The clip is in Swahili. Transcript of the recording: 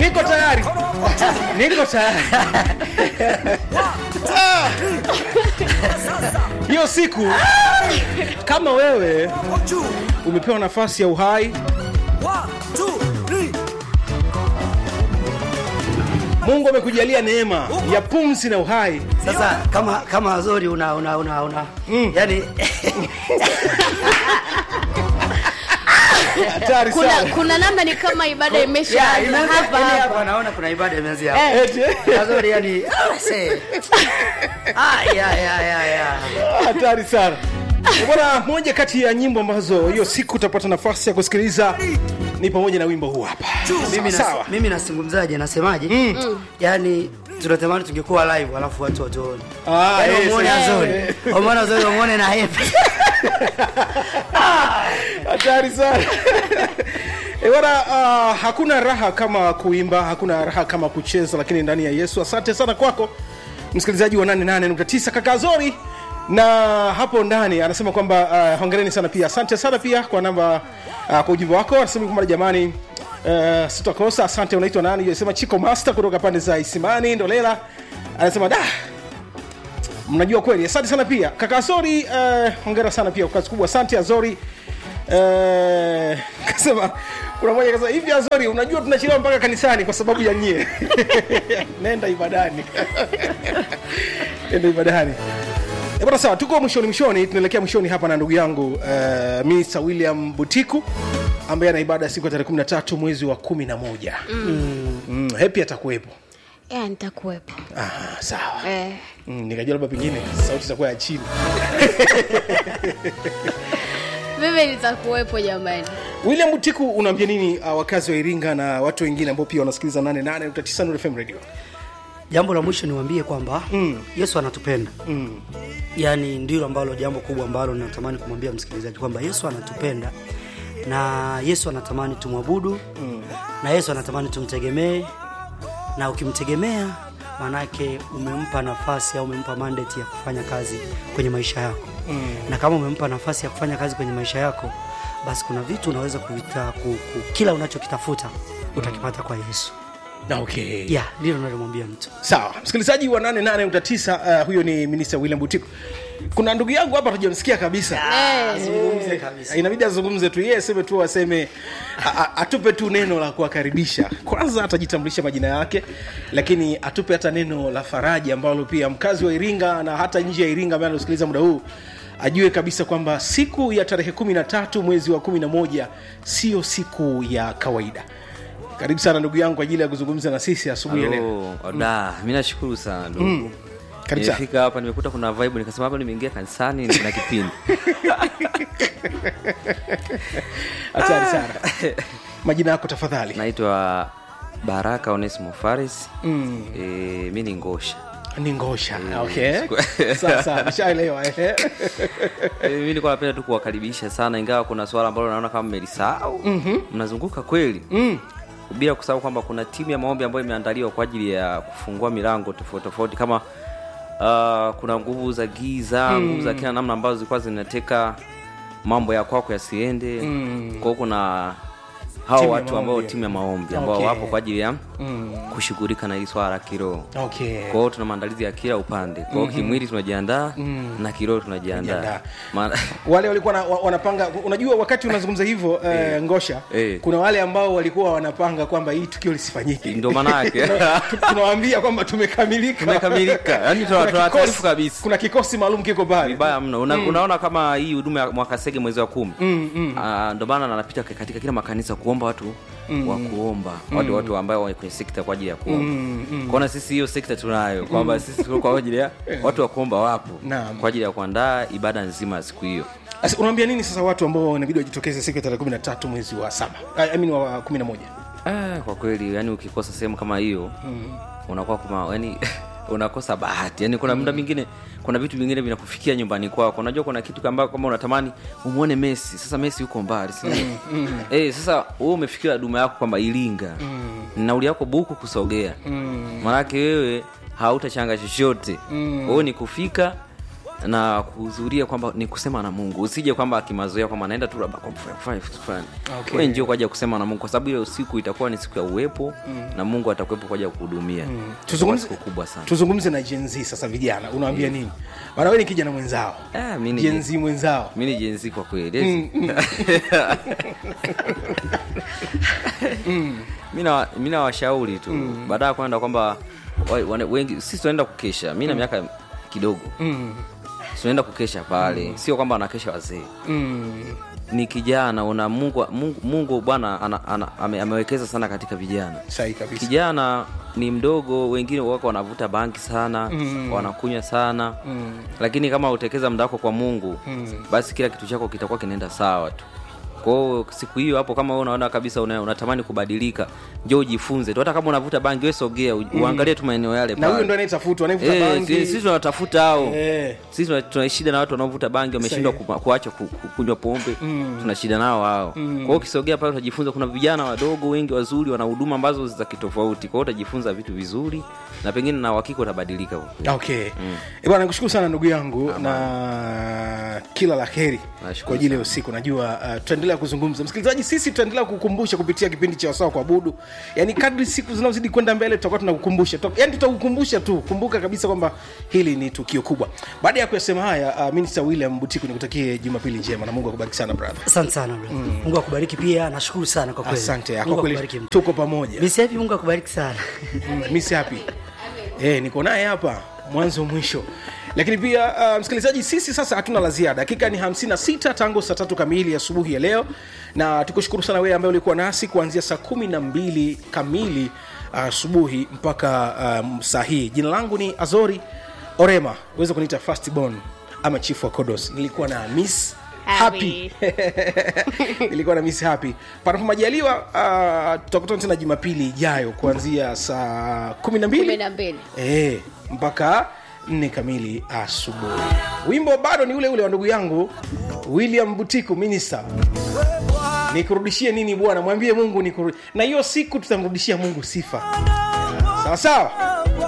niko tayari niko tayari Ah. hiyo siku kama wewe umepewa nafasi ya uhai mungu amekujalia neema ya pumzi na uhai sasa kama kama azori una una una, una. Mm. yani hatari kuna, sana kuna namna ni kama ibada ya, imeshaanza imeanza- hapa yani hapa hapa naona kuna ibada imeanzia hapa. Eti. azori yani ah, see. ah, ya, ya, ya, ya. hatari sana bwana moja kati ya nyimbo ambazo hiyo siku utapata nafasi ya kusikiliza ni pamoja na wimbo huu hapa mimi sawa, nas, sawa. mimi nasungumzaje nasemaje mm. yani tunatamani tungekuwa live alafu watu watuone Ah, yani yes, umwone yes. azori umwone azori umwone na hepe hatari sana E bwana uh, hakuna raha kama kuimba hakuna raha kama kucheza lakini ndani ya yesu asante sana kwako msikilizaji wa 88.9 kaka zori na hapo ndani anasema kwamba uh, hongereni sana pia asante sana pia kwa namba uh, kwa ujumbe wako anasema kwamba jamani uh, sitakosa asante unaitwa nani anasema chiko master kutoka pande za isimani ndolela anasema da mnajua kweli asante sana pia kaka azori uh, hongera sana pia kwa kazi kubwa asante azori uh, kasema kuna moja kasema hivi azori unajua tunachelewa mpaka kanisani kwa sababu ya nyie nenda ibadani nenda ibadani Eh, bwana sawa tuko mwishoni mwishoni tunaelekea mwishoni hapa na ndugu yangu uh, minista william butiku ambaye ana ibada siku ya tarehe 13 mwezi wa 11 mm. mm, hepi atakuwepo ya nitakuwepo Aha, sawa eh. mm, nikajua labda pengine sauti itakuwa ya chini mimi nitakuwepo jamani william butiku unaambia nini uh, wakazi wa iringa na watu wengine ambao pia wanasikiliza 88 Nuru fm radio jambo la mwisho niwaambie kwamba mm. yesu anatupenda mm. yaani ndilo ambalo jambo kubwa ambalo natamani kumwambia msikilizaji kwamba yesu anatupenda na yesu anatamani tumwabudu mm. na yesu anatamani tumtegemee na ukimtegemea maanake umempa nafasi au umempa mandate ya kufanya kazi kwenye maisha yako mm. na kama umempa nafasi ya kufanya kazi kwenye maisha yako basi kuna vitu unaweza kuvita ku, ku, kila unachokitafuta utakipata kwa yesu Na okay ya ndilo nalomwambia mtu sawa msikilizaji wa 88.9 uh, huyo ni minista william butiku kuna ndugu yangu hapa tujamsikia kabisa Eh. Zungumze kabisa. inabidi azungumze tu yeye aseme tu aseme a- a- atupe tu neno la kuwakaribisha kwanza atajitambulisha majina yake lakini atupe hata neno la faraja ambalo pia mkazi wa iringa na hata nje ya iringa ambaye anasikiliza muda huu ajue kabisa kwamba siku ya tarehe 13 mwezi wa 11 sio siku ya kawaida karibu sana ndugu yangu kwa ajili ya kuzungumza na sisi asubuhi ya leo Halo, da mi nashukuru sana ndugu Mm. Karibu sana. nimefika hapa nimekuta kuna vibe nikasema hapa nimeingia kanisani na kipindi hatari sana majina yako tafadhali naitwa baraka onesimo faris Mm. e, mi ni ngosha ni ngosha Eh, okay siku- sasa nishaelewa ehe. e, mi nilikuwa napenda tu kuwakaribisha sana ingawa kuna swala ambalo naona kama mmelisahau mm-hmm. mnazunguka kweli Mm. bila kusahau kwamba kuna timu ya maombi ambayo imeandaliwa kwa ajili ya kufungua milango tofauti tofauti kama uh, kuna nguvu za giza mm. nguvu za kila namna ambazo zilikuwa zinateka mambo ya kwako yasiende mm. kwao kuna hao Timu ya watu ambao maombi. timu ya maombi ambao Okay. wapo kwa ajili ya Mm. kushughulika na hili swala la kiroho okay kwa hiyo tuna maandalizi ya kila upande kwa hiyo kimwili tunajiandaa na kiroho tunajiandaa Tunajiandaa. Maana- wale walikuwa na, wa- wanapanga unajua wakati unazungumza hivyo eh, ngosha Eh. kuna wale ambao walikuwa wanapanga kwamba hii tukio lisifanyike ndio maanake Tu- tunawaambia kwamba tumekamilika Tumekamilika. Yaani tuna- Kuna tuna kikosi- taarifa kabisa. kuna kikosi maalum kiko pale vibaya mno Una, unaona kama hii huduma ya mwakasege mwezi wa kumi mm, mm. ndio maana anapita katika kila makanisa kuomba watu mm, wa kuomba watu watu ambao wako kwenye sekta kwa ajili ya kuomba mm, mm. kwaona sisi hiyo sekta tunayo kwamba sisi tuko kwa ajili ya watu wa kuomba wapo Naam. kwa ajili ya kuandaa ibada nzima ya siku hiyo Sasa unaambia nini sasa watu ambao inabidi wajitokeze siku ya tarehe 13 mwezi wa saba I I mean wa 11 ah, kwa kweli yani ukikosa sehemu kama hiyo mm. unakuwa kuma yani unakosa bahati yani kuna muda mwingine kuna vitu vingine vinakufikia nyumbani kwako unajua kuna kitu kamba kama unatamani umwone messi sasa messi yuko mbali si mm. eh sasa wewe umefikiria duma yako kwamba ilinga mm. nauli yako buku kusogea mm. maanake wewe hautachanga chochote mm. wewe ni kufika na kuhudhuria kwamba ni kusema na mungu usije kwamba akimazoea kwamba naenda tu labda kwa kufanya- kufanya vitu fulani Okay. we njio kwa ajili ya kusema na mungu kwa sababu ile siku itakuwa ni siku ya uwepo na mungu atakuwepo kwa ajili ya kuhudumia Tuzungumze- siku kubwa sana tuzungumze na Gen Z sasa vijana unawambia nini maana we ni kijana mwenzao Ah, mi ni Gen Gen- Z mwenzao mi ni jenzi kwa kweli mi na- mi nawashauri tu baada ya kwenda kwamba wa- wane- wengi sisi tunaenda kukesha mi na miaka kidogo tunaenda kukesha pale sio kwamba wanakesha wazee ni kijana una mungu mungu, mungu bwana ana, ana, ame, amewekeza sana katika vijana sahi kabisa kijana ni mdogo wengine wako wanavuta banki sana mm. wanakunywa sana mm. lakini kama utekeza muda wako kwa mungu mm. basi kila kitu chako kitakuwa kinaenda sawa tu kwao siku hiyo hapo kama wewe unaona kabisa una, unatamani kubadilika njo ujifunze tu hata kama unavuta bangi we sogea u- uangalie tu maeneo yale na pale. huyo ndo anayetafutwa anayevuta Eh, bangi si- sisi tunatafuta hao Eh. sisi tuna- tuna shida na watu wanaovuta bangi wameshindwa Sahihi. ku- kuacha ku- ku- kunywa pombe tuna shida nao wao kwa hiyo ukisogea pale utajifunza kuna vijana wadogo wengi wazuri wana huduma ambazo za kitofauti kwa hiyo utajifunza vitu vizuri na pengine na uhakika utabadilika kwa kweli. okay mm. bwana nikushukuru sana ndugu yangu na kila la heri Nashukuru kwa ajili ya sana. usiku najua uh, tutaendelea kuzungumza msikilizaji sisi tutaendelea kukumbusha kupitia kipindi cha wasawa kuabudu yaani kadri siku zinazozidi kwenda mbele tutakuwa tunakukumbusha Tuta- yaani tutakukumbusha tu kumbuka kabisa kwamba hili ni tukio kubwa baada ya kuyasema haya uh, minista william butiku nikutakie jumapili njema na mungu akubariki sana brother asante sana bro. mungu akubariki pia nashukuru sana kwa kweli asante Mungu kwa kweli akubariki. tuko pamoja Misi Happy, mungu akubariki sana Mm, miss happy eh, niko naye hapa mwanzo mwisho lakini pia uh, msikilizaji sisi sasa hatuna la ziada dakika ni 56 tangu saa tatu kamili asubuhi ya leo na tukushukuru sana wewe ambaye ulikuwa nasi kuanzia saa kumi na mbili kamili asubuhi uh, mpaka um, saa hii jina langu ni azori orema uweze kuniita fastborn ama chief wa kodos nilikuwa na miss happy Happy. ilikuwa na miss happy panapo majaliwa uh, tutakutana tena jumapili ijayo kuanzia saa kumi na kumi mbili na mbili e, mpaka nne kamili asubuhi wimbo bado ni ule ule wa ndugu yangu william butiku minista nikurudishie nini bwana mwambie mungu nikuru... na hiyo siku tutamrudishia mungu sifa sawa sawa